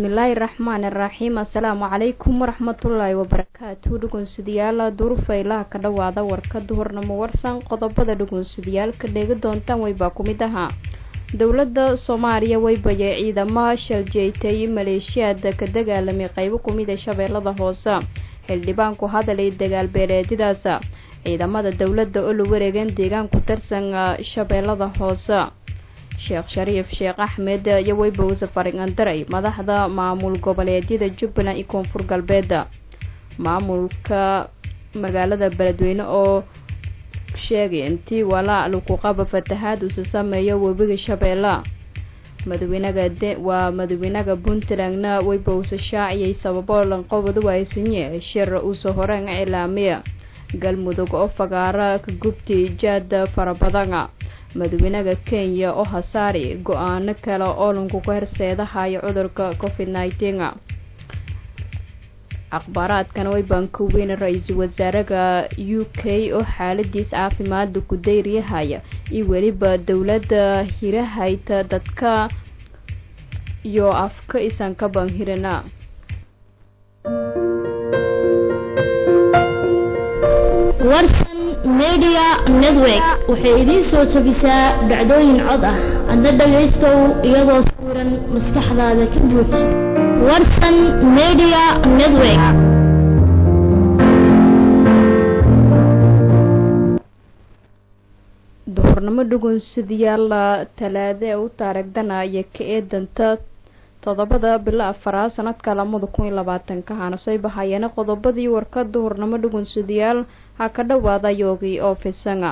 bismillaahi raxmaani raxiim assalaamu calaykum waraxmatullaahi wabarakaatu dhugunsidayaal durufaylaha ka dhowaada warka duhurnamo warsan qodobada dhugunsidayaalka dheegi doontaan waybaa ku mid ahaa dowladda soomaaliya waybaye ciidamo shaljeetay maleeshiyaad ka dagaalamay qaybo kumida shabeellada hoose xildhibaanku hadalay dagaal beeleedyadaas ciidamada dowladda oo la wareegeen deegaan ku tirsan shabeellada hoose sheekh shariif sheekh axmed iyo weybowse faringandaray madaxda maamul goboleedyada jubbaland iyo koonfur galbeed maamulka magaalada beledweyne oo sheegay intii walaa lagu qaba fatahaad uuse sameeyo webiga shabeelle madaxweynaga waa madaxweynaha puntlandna weybowse shaaciyay sababo lanqobadu aysinye shir uuse horeen cilaamiya galmudug oo fagaara ka gubtay jaada fara badan madaxweynaha kenya oo hasaari go-aano kale oo lankuga horseedahayo cudurka covid nineteen akhbaaraadkan waybaan ka weyn ra-iisul wasaaraha u k oo xaaladiis caafimaada ku dayriyahaya iyo weliba dowladda hirahayta dadka iyo afka isan ka banhirina warsan media network waxay idiin soo jebisaa dhacdooyin cod ah adna dhagaystow iyadoo sawiran maskaxdaada ka buuj warsan media network duhurnimo dhugunsidayaal talaade ee u taarigdanaya ka eedanta toddobada bilo afaraad sanadka lamada kun iyo labaatanka hana soo bahayeena qodobadii warka duhurnimo dhugunsidayaal ha ka dhowaada yoogii oo fisanga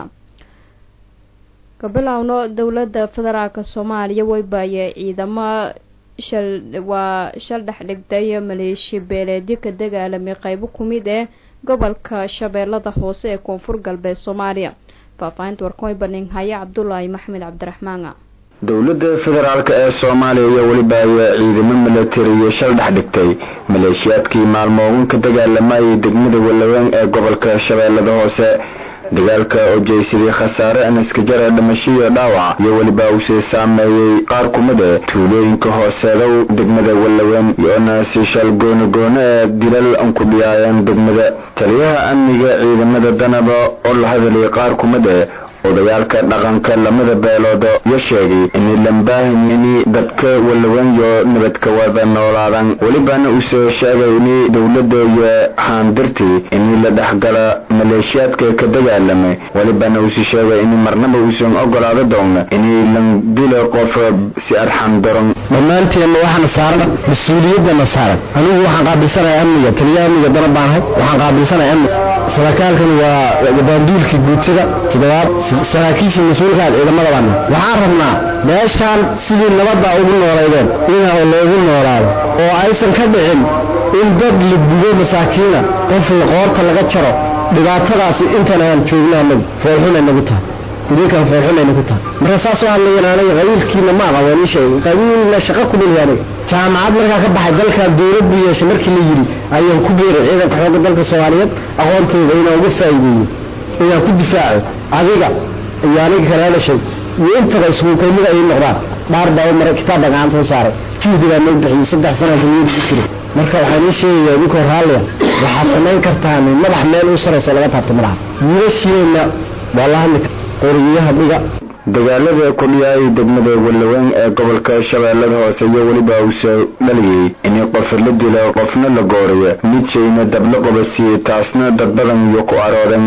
kabilowno dowladda federaalka soomaaliya waybaye ciidamo shal waa shal dhex dhigtay maleeshiya beeleedyo ka dagaalamay qaybo kumid ee gobolka shabeellada hoose ee koonfur galbeed soomaaliya faahfaahinta warkan way baninhaya cabdulaahi maxmed cabdiraxmaan dowladda federaalk ee soomaaliya iyo weliba ayaa ciidamo milatariya shal dhex dhigtay maleeshiyaadkii maalmoogan ka dagaalamayay degmada walaweyn ee gobolka shabeellada hoose dagaalka oo jeysaday khasaare anaskajara dhimashiyo dhaawac iyo weliba uusii saameeyey qaar kumida tuulooyinka hooseedow degmada walaweyn iyoona si shal goonogoone ee dilal ku dhiyaayeen degmada taliyaha amniga ciidamada danaba oo la hadalay qaar kumida odayaalka dhaqanka lamada beeloodo yo sheegay inay lambaahini dadka walawenyo nabadka wada noolaadan welibana uusoo sheegay inay dowladda iyo haandirtii inay la dhexgala maleeshiyaadka ka dagaalamay welibana uusii sheegay in marnaba uusan ogolaado doona inay lan dilo qof si arxan daron dhammaanteenna waxaana saaran mas-uuliyadana saaran anigu waxaan qaabilsanaya amniga taliyaha amniga dana baanahay waxaan qaabilsanaya amniga saraaaalkan waa daanduulkii guutada toddobaad saraakiishii mas-uulkaad ciidamada baana waxaan rabnaa meeshaan sidii nabadda ugu noolaydeen in loogu noolaado oo aysan ka dhicin in dad la gudo masaakiina qof qoorta laga jaro dhibaatadaasi intan aan joogna anagu foolxunay nagu tahay idinkan foolxunay nagu tahay marka saasoo hadlayan aniga qabiilkiina ma aqaban ii sheegay qabiilna shaqa ku dhilhi aniga jaamacad markaa ka baxay dalkaa dowlad buu yeeshay markii la yidhi ayaan ku beeray ciidanka xoogga dalka soomaaliyeed aqoontooda inaan uga faa'iideeyo inaan ku difaaco adiga iyo aniga kala hadashay iyo intaba iskuukaymida ay noqdaan dhaar baa u maray kitaabba gacanta u saaray juhdi baa noo bixiyey saddex sana duniyada ku jiray marka waxaan ii sheegayaa idinkoo raalliya waxaad samayn kartaan madax meel u saraysa laga taabto madaxa wiilashiina waa la hadli qoriyaha dhiga dagaalada kudhiyaayay degmada walaweyn ee gobolka shabeellada hoose iyo weliba uusoo dhaliyey in qof la dilo qofna la gooriyo midshayna dabla qobasiiyey taasna dad badan iyo ku aroodan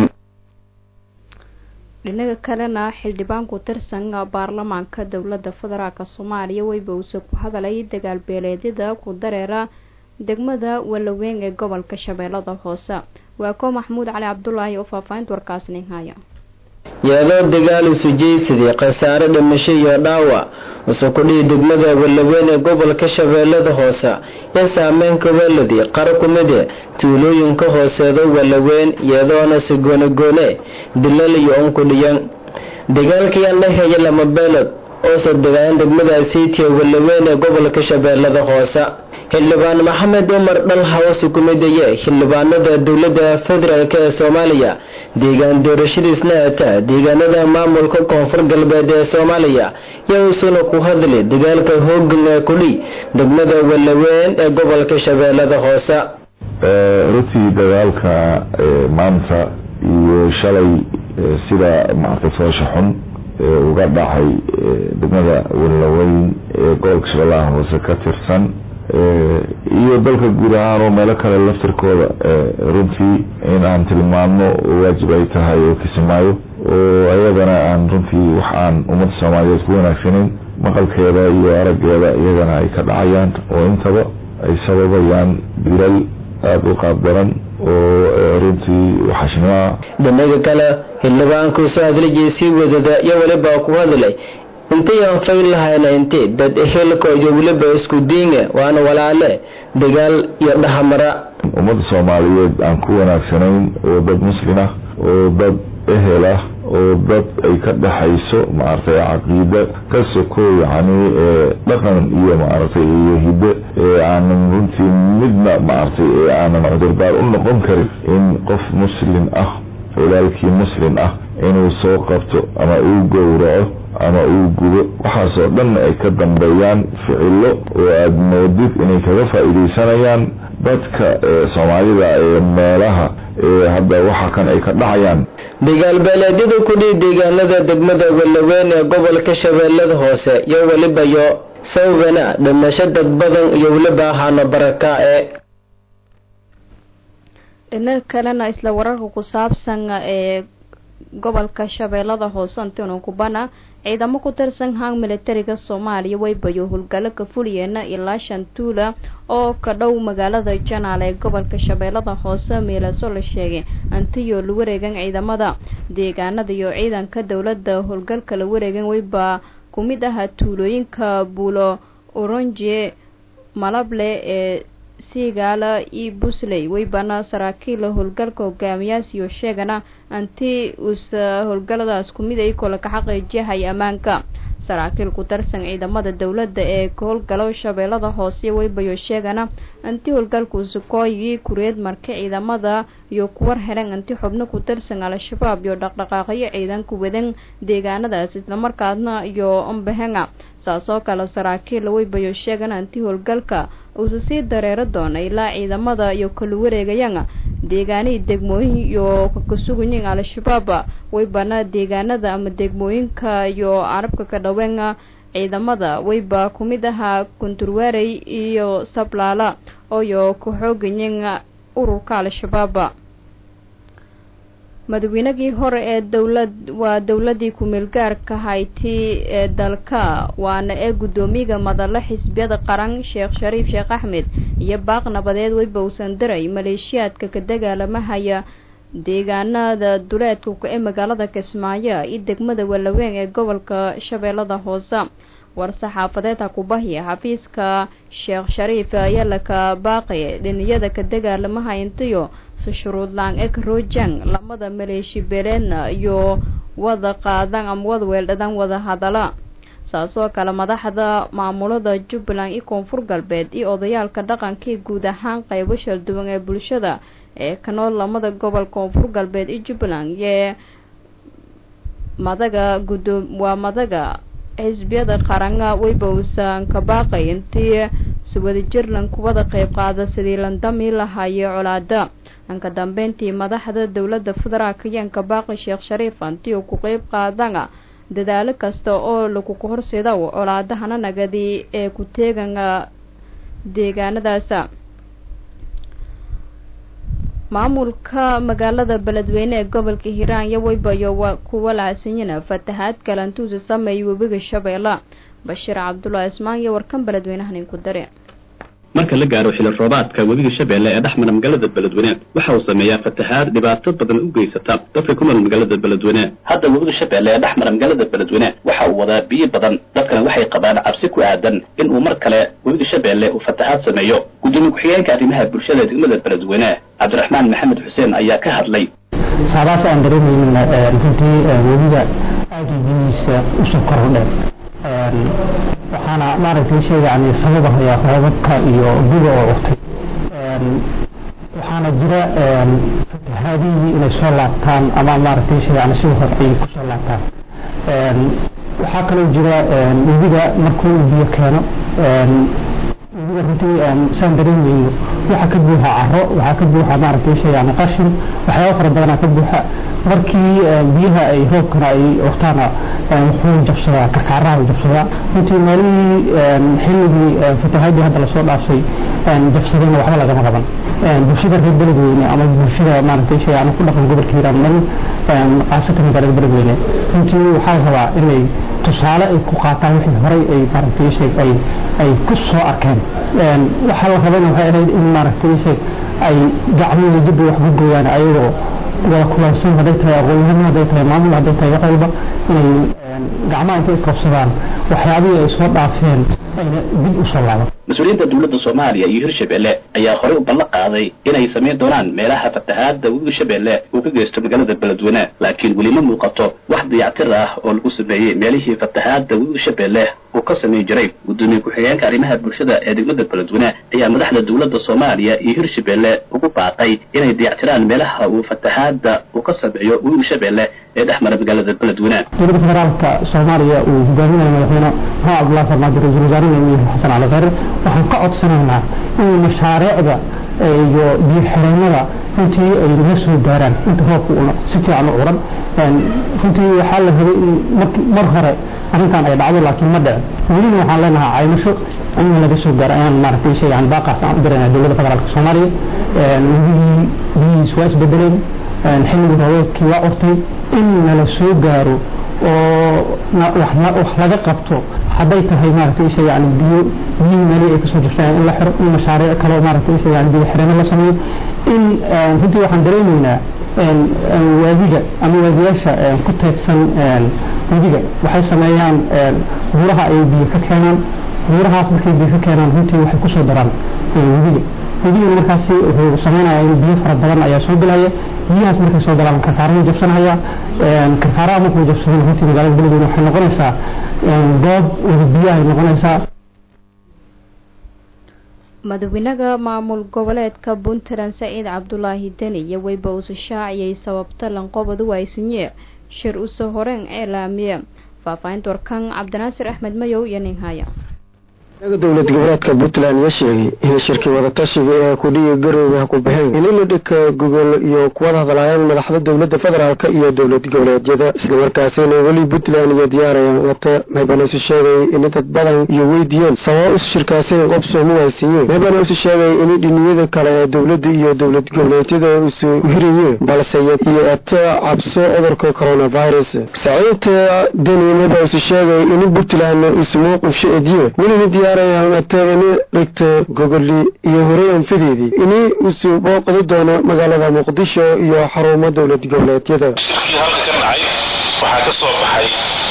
dhinaga kalena xildhibaan ku tirsan baarlamaanka dowladda federaalk soomaaliya weybowse ku hadalay dagaal beeleedyada ku dareera degmada walaweyn ee gobolka shabeellada hoose waa ko maxamuud cali cabdulaahi oo faahfaahinta warkaasnin haya iyadoo dagaal isu jeysadii khasaare dhimasho iyo dhaawac usu kudhihi degmada walaweyn ee gobolka shabeellada hoose iyo saameynka weladii qar ku mide tuulooyinka hooseedo walaweyn iyadoona si goonegoone dilal iyo unkudhiyan dagaalkayaan dhexeeya lama beelod oo saddegaan degmada saytiya walaweyn ee gobolka shabeellada hoose xildhibaan maxamed umar dhalhawasi ku midaye xildhibaanada dowladda federaalk ee soomaaliya deegaan doorashadiisna ata deegaanada maamulka koonfur galbeed ee soomaaliya yowsuna ku hadli dagaalka hoogan ee kudhi degmada walaweyn ee gobolka shabeellada hoose runtii dagaalka maanta iyo shalay sida maartay foosha xun uga dhacay degmada walaweyn ee gobolka shabeellaha hoose ka tirsan iyo dalka guud ahaan oo meelo kale laftirkooda runtii in aan tilmaamno waajib ay tahay oo kisimaayo oo ayadana aan runtii wax aan ummadda soomaaliyeed ku wanaagsanayn maqalkeeda iyo araggeeda iyagana ay ka dhacayaan oo intaba ay sababayaan dilal aada u qaab daran oo runtii waxashnimaa dhinaga kale xildhibaanku soo hadlijay sii wadada iyo weliba ku hadlay intayaan fayl lahayna inti dad ehelka iyo weliba isku diinga waana walaale dagaal iyo dhahamara ummadda soomaaliyeed aan ku wanaagsanayn oo dad muslin ah oo dad ehel ah oo dad ay ka dhexayso maaragtay caqiida ka soko yacni dhaqan iyo maaragtay iyo hiddo ee aanan runtii midna maaragtay ee aanan cudurdaar u noqon karin in qof muslin ah walaalkii muslin ah inuu soo qabto ama uu gowraco ama uu gudo waxaasoo dhan ay ka dambeeyaan ficilo oo aada moodid inay kaga faa'iidaysanayaan dadka soomaalida ee meelaha ee hadda waxa kan ay ka dhacayaan dagaal beeleedyada kudhii deegaanada degmada walaweyn ee gobolka shabeellada hoose iyo weliba yo sawgana dhimasho dad badan iyo weliba ahaano baraka ee dhinaga kalena isla wararka ku saabsan ee gobolka shabeellada hoose antino kubana ciidamo ku tirsan hang militariga soomaaliya waybayo howlgallo ka fuliyeena ilaa shan tuula oo ka dhow magaalada janaal ee gobolka shabeellada hoose meelaso la sheegay antiyo la wareegan ciidamada deegaanada iyo ciidanka dowladda howlgalka la wareegan wayba ku mid ahaa tuulooyinka buulo oronje malable ee siigaala iyo busley waybana saraakiila howlgalka hogaamiyaasiyo sheegana anti usa howlgaladaas ku mid ay kola ka xaqiijiyahay ammaanka saraakiil ku tarsan ciidamada dowladda ee ka howlgalo shabeellada hoose waybayo sheegana anti howlgalku sukooyigii kureed marka ciidamada iyo kuwar helan anti xubno ku tirsan al-shabaab iyo dhaqdhaqaaqyo ciidanku wadan deegaanadaas islamarkaasna iyo ambahenga saas oo kale saraakiil waybayo sheegan anti howlgalka uusa sii dareero doona ilaa ciidamada iyo kala wareegayaan deegaanihii degmooyin iyo kakasugayin al-shabaab waybana deegaanada ama degmooyinka iyo carabka ka dhaween ciidamada wayba ku mid ahaa kunturwaarey iyo sablaala ooyo ka xoogayin ururka al-shabaab madaweynagii hore ee dowlad waa dowladii ku-meelgaarka hayti ee dalka waana ee guddoomiyaga madale xisbiyada qaran sheekh shariif sheekh axmed iyo baaq nabadeed wayba uusan diray maleeshiyaadka ka dagaalamahaya deegaanada duleedka ee magaalada kismaayo iyo degmada walaweyn ee gobolka shabeellada hoose war-saxaafadeed hakubahiya xafiiska sheekh shariif ayaa laka baaqay dhiniyada ka dagaalamaha intiyo sushuruudlaan eg rojang lamada maleeshi beeleedna iyo wada qaadan ama wada weeldhadan wada hadala saasoo kale madaxda maamulada jubbaland iyo koonfur galbeed iyo odayaalka dhaqankii guud ahaan qaybo shalduwan ee bulshada ee ka nool lamada gobol koonfur galbeed iyo jubbaland iyo madaga gudoo waa madaga xisbiyada qaranga wayba uusan ka baaqay intii suwadajirlan kuwada qayb qaada sidii landami lahayo colaada anka dambeyntii madaxda dowladda federaalka ayaan ka baaqay sheekh shariif anti oo ku qeyb qaadana dadaalo kasta oo laguku horseeda colaadahana nagadi ee ku teegana deegaanadaasa maamulka magaalada beledweyne ee gobolka hiiraan iyo waybayo waa kuwa lahadsanyana fatahaad kalantuusa sameeyay webiga shabeella bashiir cabdullaahi ismaan iyo warkan beledweynahan inku dare marka la gaaro xili roobaadka webiga shabeelle ee dhexmara magaalada beledweyne waxa uu sameeyaa fatahaad dhibaato badan u geysata dadka ku nool magaalada beledweyne hadda webiga shabeelle ee dhexmara magaalada beledweyne waxa uu wadaa biyo badan dadkana waxay qabaan cabsi ku aadan in uu mar kale webiga shabeelle uu fatahaad sameeyo gudoomiye ku-xigeenka arrimaha bulshada ee degmada beledweyne cabdiraxmaan maxamed xuseen ayaa ka hadlay saadaas aan dareemaynin runtii webiga aada biyihiisa usoo kordheen waxaana maaragtay sheega yani sababahaya roobabka iyo guga oo urtay waxaana jira fatahaadihii inay soo laabtaan ama maaragtay sheega yani sida hore ay ku soo laabtaan waxaa kaloo jira webiga markuu biyo keeno webiga runtii saan dareemayno waxaa ka buuxa caro waxaa ka buuxa maaragtay shay yani qashin waxyaaba fara badanaa ka buuxa markii biyaha ay roobkana ay waqtaana wuxuu jabsadaa karkaaraha uu jabsadaa runtii maalihii xilligii fatahaadii hadda lasoo dhaafay jabsadayna waxba lagama qaban bulshada reer beledweyne ama bulshada maaragtay shay yani ku dhaqan gobolka hiiraan marin qaasatan magaalada beledweyne runtii waxaa la rabaa inay tusaale ay ku qaataan wixii horey ay maaragtay shay ay ay ku soo arkeen waxaa la rabana waxay ahayd in maaragtay shay ay gacmihii dib wax ku gooyaan ayagoo wada kulansan hadday tahay aqoonyahano hadday tahay maamul hadday tahay wax walba inay gacmaha intay isqabsadaan waxyaabihii ay soo dhaafeen ayna dib u soo laaban mas-uuliyiinta dowladda soomaaliya iyo hirshabelle ayaa horey u ballan qaaday inay samayn doonaan meelaha fatahaadda webiga shabeelle uu ka geysto magaalada beledweyne laakiin weli ma muuqato wax dayactir ah oo lagu sameeyey meelihii fatahaadda webiga shabeelle uu ka samayn jiray gudoomiye ku-xigeenka arrimaha bulshada ee degmada beledweyne ayaa madaxda dowladda soomaaliya iyo hirshabelle ugu baaqay inay dayactiraan meelaha uu fatahaadda uu ka sameeyo webiga shabeelle ee dhex mara magaalada beledweyne dowladda federaalka soomaaliya uu hogaaminayo madaxweyne maxamed cabdullahi farmaajo ra-iisul wasaarena uu yahay xasan cali khayre waxaan ka codsanaynaa in mashaariicda iyo biyo xireenada runtii ay naga soo gaaraan inta roobka uuna si fiican u curan runtii waxaa la rabay in mar hore arrintan ay dhacdo laakiin ma dhicin welina waxaan leenahay caymasho in laga soo gaaro ayaan maaragtay shay yani baaqaas aan u dirayna dowladda federaalka soomaaliya webigii biyihiis waa isbedeleen xilligii roobeedkii waa curtay in nala soo gaaro oo wax laga qabto hadday tahay maaragtay isha yani biyo biyihii meelihii ay kasoo jirtaan in la xiro in mashaariic kaloo maaragtay isha yani biyo xirano la sameeyo in runtii waxaan dareemaynaa waadiga ama waadiyaasha ku teedsan webiga waxay sameeyaan buuraha ay biyo ka keenaan buurahaas markay biyo ka keenaan runtii waxay kusoo daraan webiga webigana markaasi wuxuu sameynaya in biyo fara badan ayaa soo gelaya biyahaas markay soo galaan karkaarahuu jabsanaya karkaaraha markuu jabsadana runtii magaalada beledweyne waxay noqonaysaa goob wada biyahay noqonaysaa madaxweynaha maamul goboleedka puntland saciid cabdulaahi deni iyo weyba uuse shaaciyay sababta lanqobadu aysinye shir use horeen ceelaamiye faahfaahinta warkan cabdinaasir axmed mayow iyo ninhaya dowlad goboleedka puntland ayaa sheegay in shirkii wadatashiga ee kudhiga garoobe ha ku baxeen in ila dhika gogol iyo kuwada hadlaayaan madaxda dowladda federaalk iyo dowlad goboleedyada islamarkaasina weli puntland iyo diyaarayaan wata meebanaisu sheegay in dad badan iyo weydiiyeen sababa isu shirkaasina qobsoomu haysiiyeen meebana isu sheegay in dhiniyada kale ee dowladda iyo dowlad goboleedyada isu hirayeen balse iyo eto cabso cudurka coronavirus saciidta deni meeba isu sheegay in puntland isu mowqifsho ediye welina diyaarayaan dhigta gogoli iyo horey anfadeedii ini usu booqdi doono magaalada muqdisho iyo xarumo dowlad goboleedyada shirkii halka ka dhacay waxaa ka soo baxay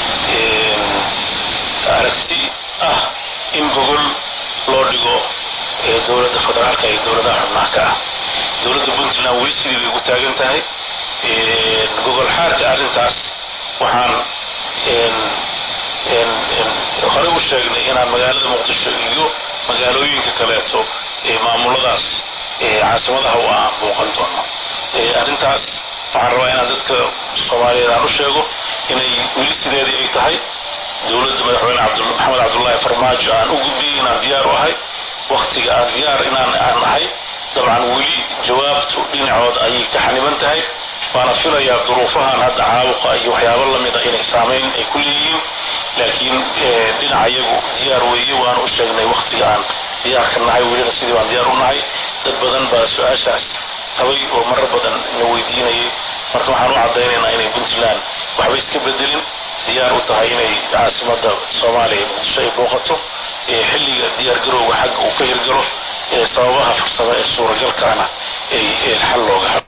aragti ah in gogol loo dhigo dowladda federaalka iyo dowladaha xubnaha ka ah dowladda puntland weli sidii bay ugu taagan tahay gogol xaarka arrintaas waxaan horey u sheegnay inaan magaalada muqdisho iyo magaalooyinka kaleeto ee maamuladaas caasimadaha u ah muuqan doono arrintaas waxaan rabaa inaan dadka soomaaliyeed aan u sheego inay weli sideedii ay tahay dowladda madaxweyne maxamed cabdullaahi farmaajo aan u gudbiyey inaan diyaar u ahay waktiga aan diyaar inaan aan ahay dabcan weli jawaabtu dhinacood ayay ka xaniban tahay waana filayaa duruufahan hadda caabuqa iyo waxyaabo lamida inay saamayn ay ku leeyihiin laakiin dhinaca iyagu diyaar weeye waanu u sheegnay waktiga aan diyaarka nahay welina sidii baan diyaar u nahay dad badan baa su-aashaas qabay oo marar badan na weydiinayay marka waxaan u caddaynaynaa inay puntland waxba iska bedelin diyaar u tahay inay caasimada soomaaliya ee muqdisho ay booqato xilliga diyaargarowga xagga uu ka hirgalo sababaha farsamo ee suuragalkaana ay xal looga habo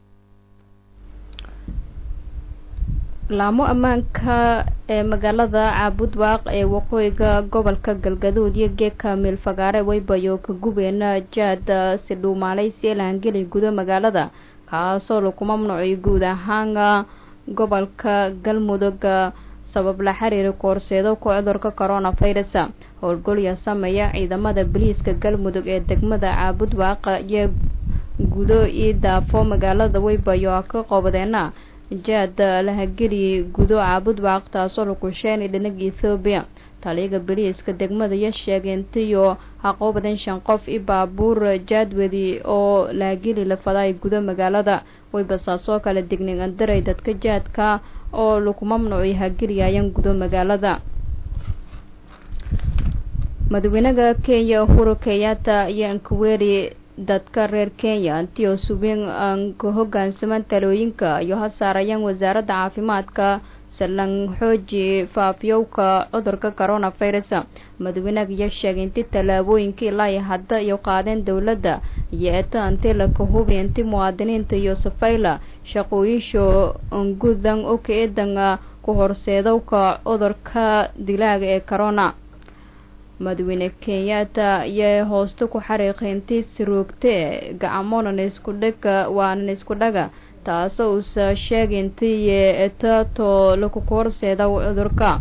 laamo ammaanka ee magaalada caabudwaaq ee waqooyiga gobolka galgaduud iyo geeka meelfagaare waybayo ka gubeena jaada si dhuumaaleysi laangeli gudo magaalada kaasoo lagu mamnuucay guud ahaan gobolka galmudug sabab la xiriira koorseedo ku cudurka coronavirus howlgolya sameeya ciidamada boliiska galmudug ee degmada caabud waaqa iyo gudo io daafo magaalada weybayo ka qobadeena jaad lahageli gudo caabud waaq taasoo lakusheeni dhinaga ethoobiya taliyaga boliiska degmada ya sheegay intiyo haqoobadan shan qof i baabuur jaadwadi oo lahageli la fadaay gudo magaalada weybasaasoo kale dignin andaray dadka jaadka oo lagu mamnuucay hageliyayaan gudo magaalada madaxweynaha kenya uhuru kenyatta iyo ankuweri dadka reer kenya antio subin aan ka hogaansamaan talooyinka iyo ha saarayaan wasaaradda caafimaadka salan xooji faafyowka cudurka coronavirus madaxweynaha iyo sheegay inti tallaabooyinka ilaa iyo hadda iyo qaadeen dowladda iyo eta anti laka hubi inti muwaadiniinta iyo safayla shaqooyinsho ngudan oka eedanga ku horseedowka cudurka dilaaga ee corona madaxweyne kenyatta iyo hoosta ku xariiqay intii siroogte gacamonan isku dhaga waanan isku dhaga taasoo uusa sheegay intii etato laku horseeda cudurka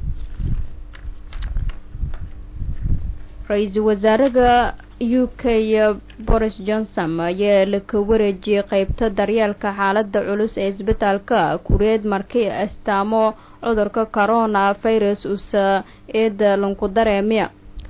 ra-iisul wasaaraha u k boris johnson ayaa laka wareejiyey qeybta daryeelka xaalada culus ee isbitaalka kureed markii astaamo cudurka corona virus usa eeda lanku dareemiya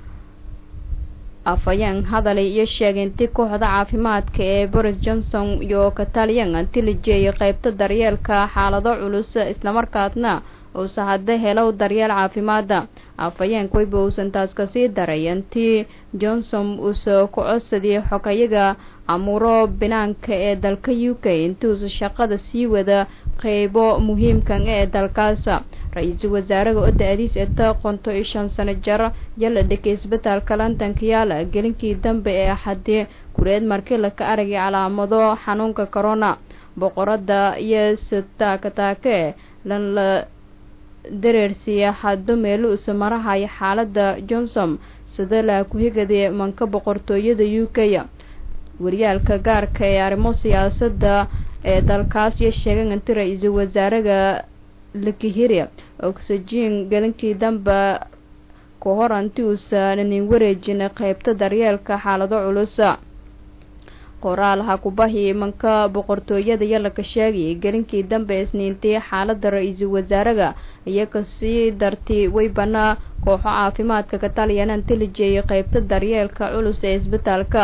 afayeen hadalay iyo sheegay intii kooxda caafimaadka ee boris johnson iyo kataliyan inti la jeeyay qeybta daryeelka xaalado culus islamarkaasna uusa hadda helow daryeel caafimaada afayeenka weyba uusan taas kasii daray intii johnson uusa ku codsadiyay xogayaga amuuro binaanka ee dalka u k intii uusa shaqada sii wada qeybo muhiimkan ee dalkaas ra-iisul wasaaraha oo da-adiis eta qonto iyo shan sano jar yala dhigay isbitaalka londonka yaala gelinkii dambe ee axadii kureed markii laka aragay calaamado xanuunka corona boqorada iyo sataakataake lan la dareersiiya haddo meelo usa marahaya xaalada johnson sida laa ku-higade manka boqortooyada u k waryaalka gaarka ee arrimo siyaasadda ee dalkaas iyo sheegan inti ra-iisul wasaaraha lakihiri oxygen gelinkii dambe ku hor anti uusaananin wareejin qeybta daryeelka xaalado culus qoraal ha kubahi imanka boqortooyada yalaka sheegayay gelinkii dambe isniintii xaalada ra-iisul wasaaraha iyo kasii dartay weybana kooxo caafimaadka ka taliyana inti la jeeyay qeybta daryeelka culus ee isbitaalka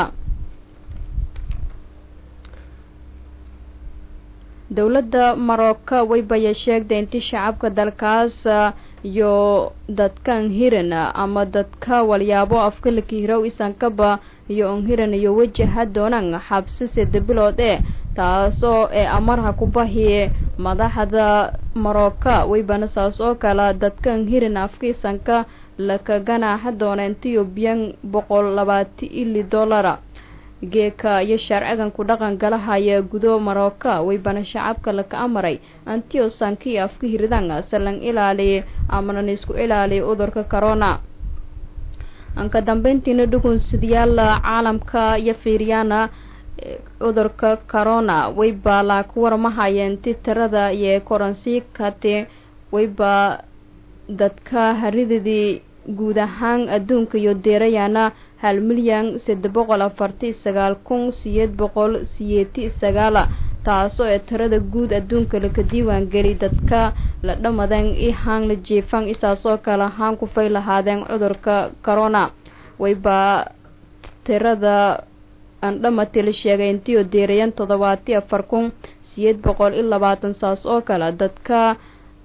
dowladda marocco weybaya sheegtay inti shacabka dalkaas iyo dadkan hiran ama dadka walyaabo afka lakihirow isankaba iyo onhiran iyo wajaha doonaan xabsi sida bilood ee taasoo ee amarha ku bahi madaxda marocco weybana saas oo kale dadkan hiran afka isanka laka ganaaxa doona intiyo biyan boqol labaati ili dollara geeka iyo sharcigan ku dhaqan galahaya gudo marocco weybana shacabka laka amaray antio sanki afka hiridaan salan ilaaliy amanan isku ilaaliya cudurka corona anka dambeyntiina dhugunsidayaal caalamka iyo fiiryaana cudurka corona weyba laaku warmahaya inti tirada iyo koransii kate weyba dadka haridadii guud ahaan adduunka iyo deerayaana hal milyan saddex boqol afarti sagaal kun siyeed boqol siyeeti sagaala taasoo ee tirada guud adduunka laka diiwaan geli dadka la dhamadan i haan la jiifan isaasoo kale haan kufay lahaadeen cudurka corona wayba tirada andhamati la sheegay intiioo deerayan toddobaati afar kun siyeed boqol iyo labaatan saas oo kale dadka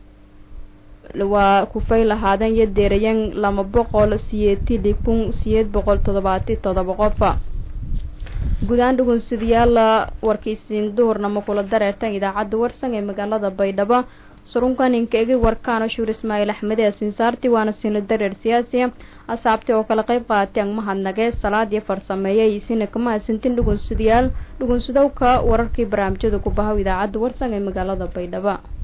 waa kufay lahaadeen iyo deerayan lama boqol siyeetili kun siyeed boqol toddobaati toddoba qofa guud-aan dhugunsidayaala warkiisiin duhurnamo kula dareertan idaacadda warsan ee magaalada baydhabo surunkan inkaegi warkaana shuur ismaaciil axmed ee sinsaarti waana sinla dareer siyaasiya asaabti oo kala qayb qaatay ang mahadnagee salaad iyo farsameeyay isina kama hasantin dhugunsidayaal dhugunsidowka wararkii barnaamijyada ku bahaw idaacadda warsan ee magaalada baydhabo